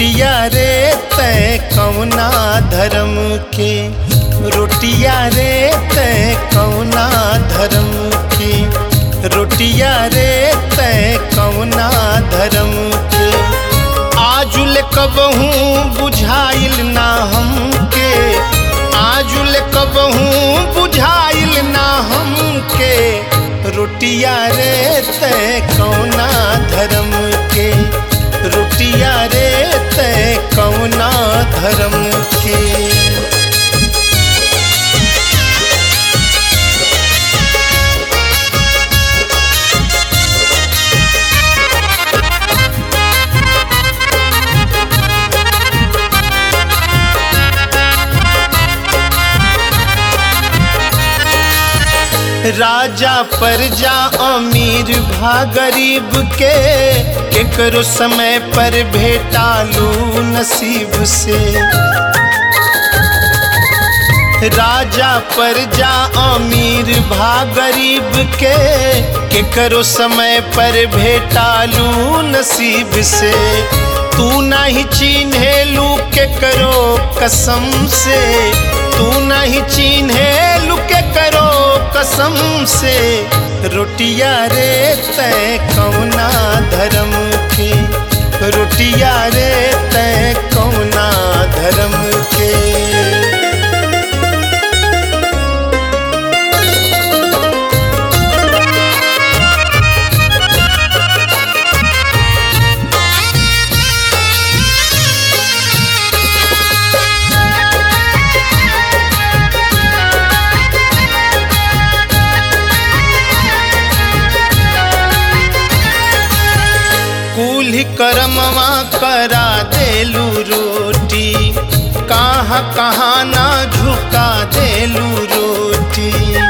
रोटिया रे तय कौना धर्म के रोटिया रे तय कौना धर्म के रोटिया रे तय कौना धर्म के आजुल कबहू बुझाइल ना हमके आजुल कबहू बुझाइल ना हमके रोटिया रे तय कौना धर्म के रोटिया रे तय कौना धर्म के राजा प्रजा अमीर भा गरीब के केकरो समय पर भेटालू नसीब से राजा प्रजा अमीर भा गरीब के केकरो समय पर भेटालू नसीब से तू नहीं चिन्हेलू केकरो कसम से तू नहीं चिन्हेलू केकरो कसम से रोटिया रे तय कौना धर्म के रोटिया रे तय कौना धर्म के कुल्ही करमवा करा देलू रोटी कहाँ कहाँ ना झुका देलू रोटी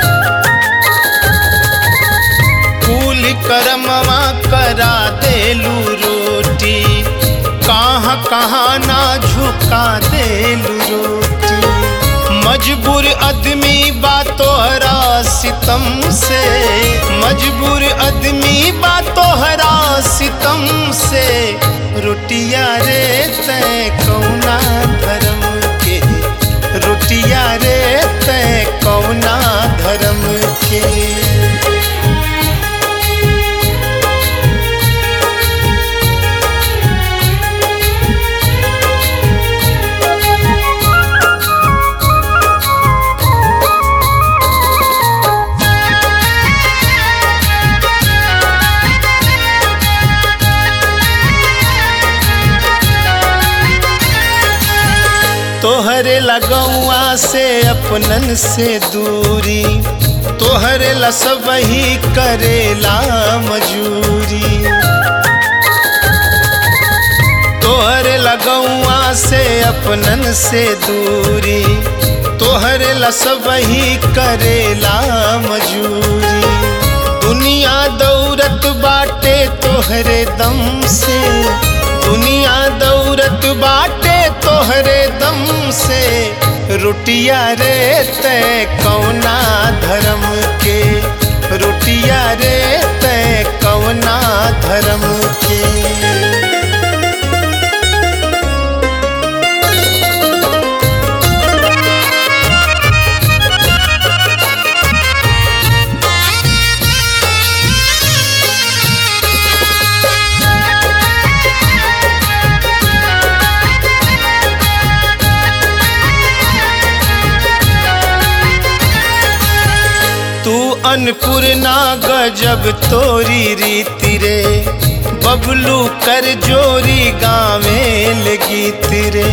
कुल्ही करमवा करा देलू रोटी कहाँ कहाँ ना झुका देलू रोटी मजबूर आदमी बा तोहरा सितम से मजबूर आदमी बा तोहरा सितम से रोटिया रे तय कौना धर्म के रोटिया रे तय कौना धर्म के तोहरे लगौआ से अपनन से दूरी तोहरे लसब ही करेला मजूरी तोहरे लगौआ से अपनन से दूरी तोहरे लसब ही करेला मजूरी दुनिया दौरत बाटे तोहरे दम से दुनिया दौरत बाटे तोहरे दम से रोटिया रे तय कौना धर्म के रोटिया रे तय कौना धर्म के तू अन्नपूर्णा गजब तोरी रीति रे बबलू कर जोरी गावे लगी तिरे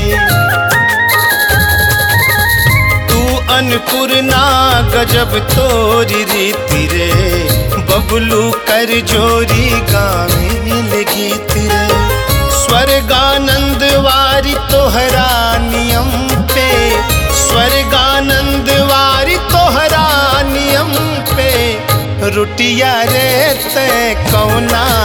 तू अन्नपूर्णा गजब तोरी रीति रे बबलू कर जोरी गावे लगी तिरे स्वर्गानंद वारी तोहरा नियम पे स्वर्गानंद वारी तोहरा नियम पे रोटिया रे तय कौना